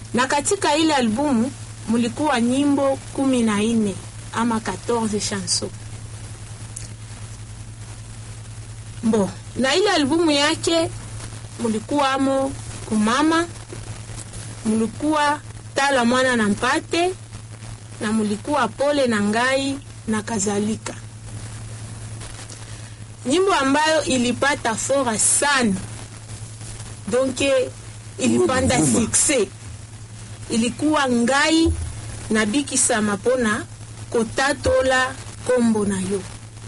na katika ile albumu mulikuwa nyimbo kumi na nne ama 14 chanson Bo, na ile albumu yake mulikuwamo kumama, mulikuwa tala mwana na mpate, na mulikuwa pole na ngai na kadhalika, nyimbo ambayo ilipata fora sana, donc ilipanda succès, ilikuwa ngai na bikisama pona kotatola kombo na yo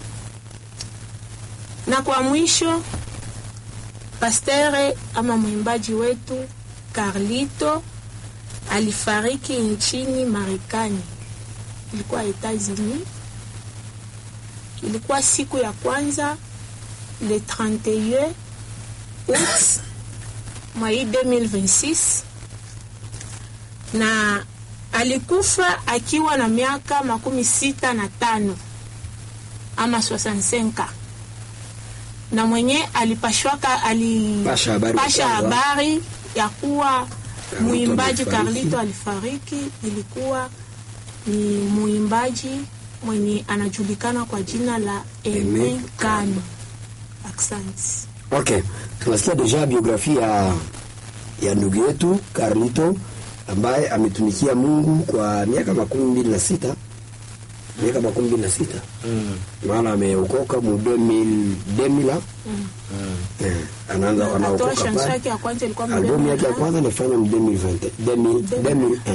na kwa mwisho pastere ama mwimbaji wetu Carlito alifariki nchini Marekani, ilikuwa Etats-Unis. Ilikuwa siku ya kwanza le 31 août mwai 2026 na alikufa akiwa na miaka makumi sita na tano ama 65 na mwenye alipashwaka Pasha habari alipasha ya kwanza. habari ya kuwa mwimbaji alifariki. Carlito alifariki, ilikuwa ni mwimbaji mwenye anajulikana kwa jina la Aime Aime Kano. Asante. Okay, tunasikia deja biografia ya, ya ndugu yetu Carlito ambaye ametumikia Mungu kwa miaka makumi mbili na sita miaka makumi mbili na sita maana ameokoka mu 2000 2000 eh, anaanza Atoa anaokoka chanson pale. yake ya kwanza ilikuwa Albumu yake ya kwanza alifanya mu 2020 2000 2001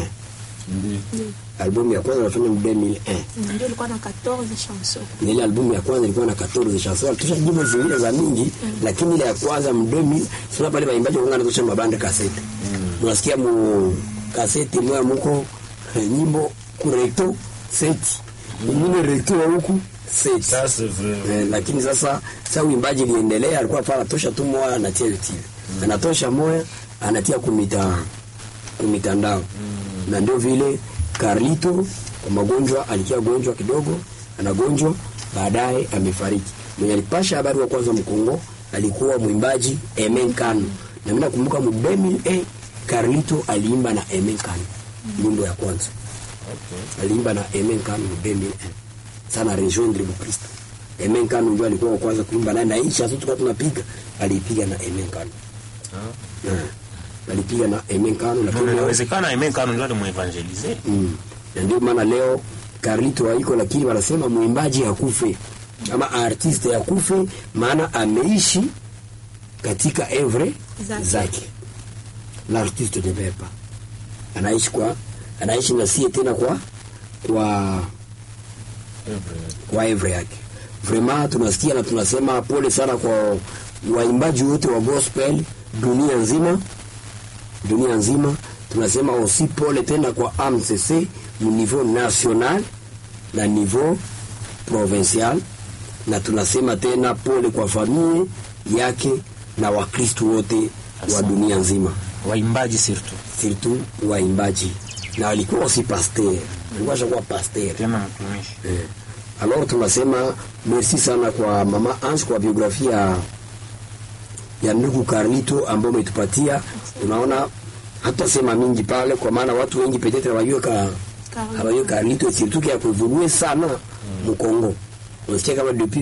albumu ya kwanza alifanya mu 2001 ndio ilikuwa na 14 chansons. na ile albumu ya kwanza ilikuwa na 14 chansons alitosha nyimbo zingine za mingi lakini ile ya kwanza mu 2000 sio pale waimbaji wanga natosha mabande kasete unasikia mu kasete moya muko eh, nyimbo ku recto seti nyingine recto ya huku seti Ça, c'est vrai. Eh, lakini sasa sasa uimbaji iliendelea, alikuwa pala tosha tu moya anatia YouTube, anatosha moya anatia kumita kumitandao na ndio vile Carlito kwa magonjwa alikia gonjwa kidogo, anagonjwa baadaye amefariki. Mwenye alipasha habari wa kwanza Mkongo alikuwa mwimbaji Emen Kano, na mimi nakumbuka mu 2000 Carlito aliimba na Emen Kano nyimbo ya kwanza aliimba na Emen Kano mu 2001 sana rejoindre mu Kristo. Emen Kano ndio alikuwa wa kwanza kuimba naye, na hii chanson tulikuwa tunapiga alipiga na Emen Kano. Ah. Alipiga na Emen Kano Mbona lakini leo- inawezekana Aime Kano ndio alimuevangelize. Mm. Na ndio maana leo Carlito haiko, lakini wanasema mwimbaji hakufe ama artiste hakufe, maana ameishi katika evre Zake. zake. L'artiste ne meurt pas, anaishi kwa anaishi na sie tena kwa kwa kwa evre yake. Vraiment tunasikia na tunasema pole sana kwa waimbaji wote wa gospel dunia nzima dunia nzima. Tunasema aussi pole tena kwa AMCC mu niveau national na niveau provincial, na tunasema tena pole kwa familia yake na Wakristu wote wa Asante. dunia nzima, Waimbaji surtout. surtout waimbaji, na alikuwa aussi pasteur, alikuwa ashakuwa pasteur Tena mtumishi. Eh, alors tunasema merci sana kwa mama Ange kwa biografia ya ndugu Carlito ambayo umetupatia. Unaona hatasema mingi pale, kwa maana watu wengi petetre hawajue ka Carlito. hawajue Carlito surtout kia kuevolue sana mu Congo. Unasikia kama depuis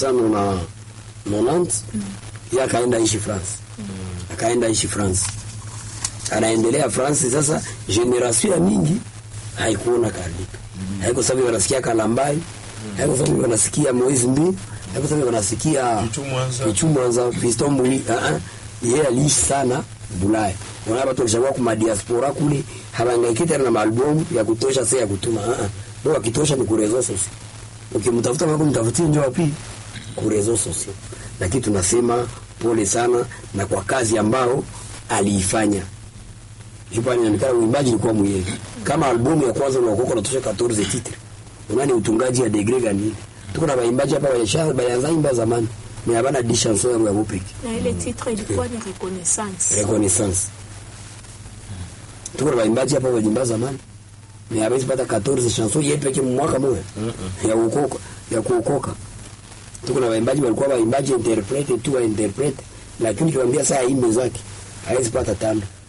1990 yeye akaenda ishi France, akaenda ishi France, anaendelea France. Sasa generation ya mingi haikuona Carlito, haiko sababu wanasikia Kalambai, haiko sababu wanasikia Moise Mbi, haiko sababu wanasikia Pichu Mwanza. Pichu Mwanza, Fiston Mbui. Ah ah, yeye aliishi sana Bulaya. Unaona watu walishakuwa kuma diaspora kule, hawangaiki tena na maalbum ya kutosha, sasa ya kutuma. Ah ah, ndio akitosha ni kurezo sasa. Ukimtafuta mambo mtafutie njoo wapi? Kurezo sasa. Lakini tunasema pole sana na kwa kazi ambao aliifanya. Jupa inaonekana uimbaji ulikuwa mwenyewe. Kama albumu ya kwanza unaokoka unatosha 14 titre. Unani utungaji ya degree gani? Tuko na waimbaji hapa walisha bayanza imba zamani. Ni habana di chanson ya mupiki. Na ile titre ilikuwa ni reconnaissance. Reconnaissance. Tuko na waimbaji hapa walimba zamani. Ni habezi pata 14 chanson yetu pekee mwaka mmoja. Ya ukoka, ya kuokoka. Tuko na waimbaji walikuwa waimbaji interprete tu wa interprete. Lakini kiwaambia saa imbe zake hawezi pata tano.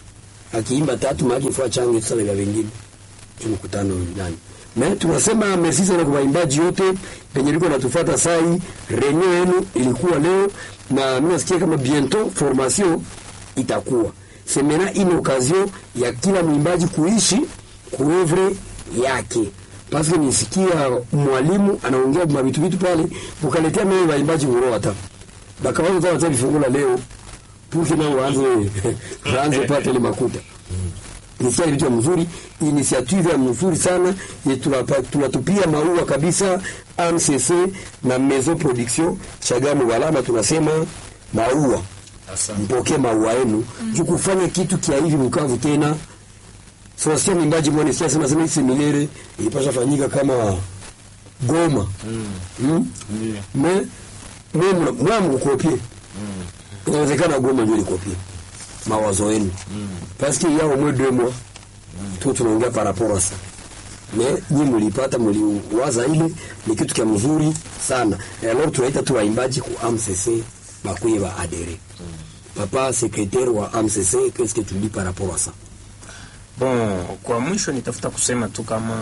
akiimba tatu maana ifua change sasa vya vingine mkutano ndani na tunasema merci sana kwa waimbaji wote penye liko natufuata sai renyo yenu ilikuwa leo na mimi nasikia kama bientôt formation itakuwa semena une occasion ya kila mwimbaji kuishi kuevre yake parce que nisikia mwalimu anaongea mavitu vitu pale ukaletea mimi waimbaji uroa hata bakawaza hata vifungula leo puki nao waanze waanze pata ile makuta nisikia ni vitu ya mzuri initiative ya mzuri sana ye tunapa- tunatupia maua kabisa AMCC na Maison Production Chagamu Balama tunasema maua Asante. mpokee maua yenu juu kufanya kitu kia hivi Bukavu tena Sebastian Mimbaji mwone sasa sema sema hii milere ilipasha fanyika kama Goma mm. Ndiyo. me me mwa mkopie inawezekana Goma ndio likopie mawazo yenu parce que yao mwe deux mois tu tunaongea par rapport à ça mais nyi mlipata mliwaza ile ni kitu kia mzuri sana Et alors tunaita tu waimbaji ku AMCC bakuye ba adere papa secrétaire wa AMCC qu'est-ce que tu dis par rapport à ça Bon, kwa mwisho nitafuta kusema tu kama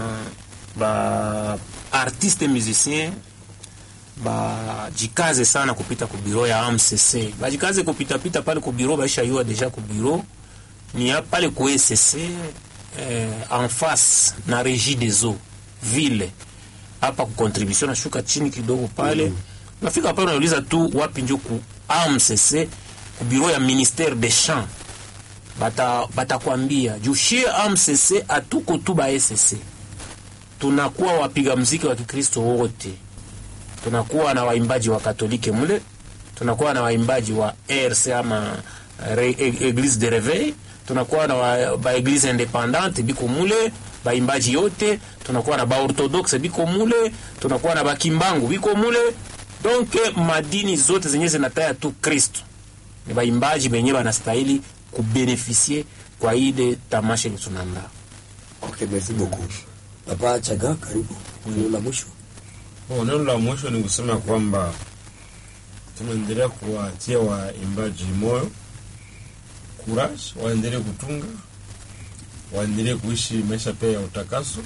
ba artiste musicien bajikaze sana kupita ku biro ya AMCC, bajikaze kupitapita pale ku biro, baisha yua deja ku biro ni ya pale ku ECC eh, en face na Régie des eaux ville hapa ku contribution nashuka chini kidogo pale nafika pale unauliza tu wapi njo ku AMCC ku biro ya ministère des champs bata batakwambia juu shie AMCC atuko tu ba SSC, tunakuwa wapiga mziki wa Kikristo wote, tunakuwa na waimbaji wa Katolike mule, tunakuwa na waimbaji wa RC ama re, e- Eglise de Reveil, tunakuwa na wa, ba Eglise independante biko mule baimbaji yote, tunakuwa na ba Orthodoxe biko mule, tunakuwa na bakimbangu biko mule, donc madini zote zenye zinataya tu Kristo ni baimbaji benye banastahili kubenefisie kwa ile tamasha ile tunaandaa. okay merci beaucoup papa Chaga karibu neno la mwisho Oh, neno la mwisho ni kusema kwamba tunaendelea kuwatia waimbaji moyo courage, waendelee kutunga, waendelee kuishi maisha pia ya utakaso,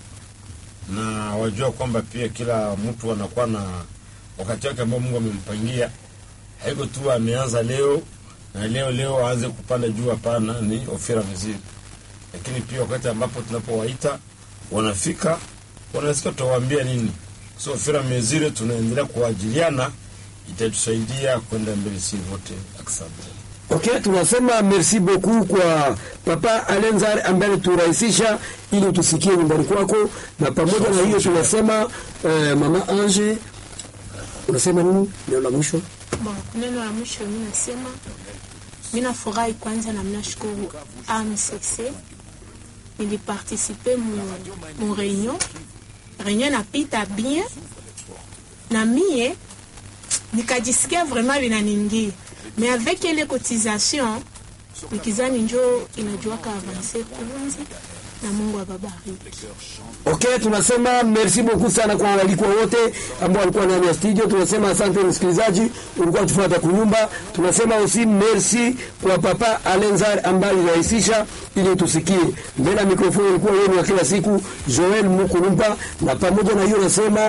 na wajua kwamba pia kila mtu anakuwa na wakati wake ambao Mungu amempangia. Haiko tu ameanza leo na leo leo aanze kupanda juu, hapana, ni ofira vizuri, lakini pia wakati ambapo tunapowaita wanafika, wanasikia tutawaambia nini so fira mezire tunaendelea kuajiliana itatusaidia kwenda mbele si wote asante Okay, tunasema merci beaucoup kwa papa Alenzar ambaye turahisisha ili tusikie nyumbani kwako, na pamoja na hiyo tunasema eh, mama Ange, unasema nini neno la mwisho? Bon, neno la mwisho mi nasema mi nafurahi kwanza na mnashukuru AMCC niliparticipe mu, mu réunion réunion napita bien na mie nikajisikia vraiment vinaniingia mais avec ile cotisation nikizani njo inajuaka avanse kunzi na Mungu ababariki. Okay, tunasema merci beaucoup sana kwa walikuwa wote ambao walikuwa ndani ya studio. Tunasema asante msikilizaji, ulikuwa tufuata kunyumba. Tunasema aussi merci kwa papa Alenzar ambaye alirahisisha ili tusikie. Mbele ya mikrofoni ilikuwa yenu wa kila siku Joel Mukulumba, na pamoja na hiyo nasema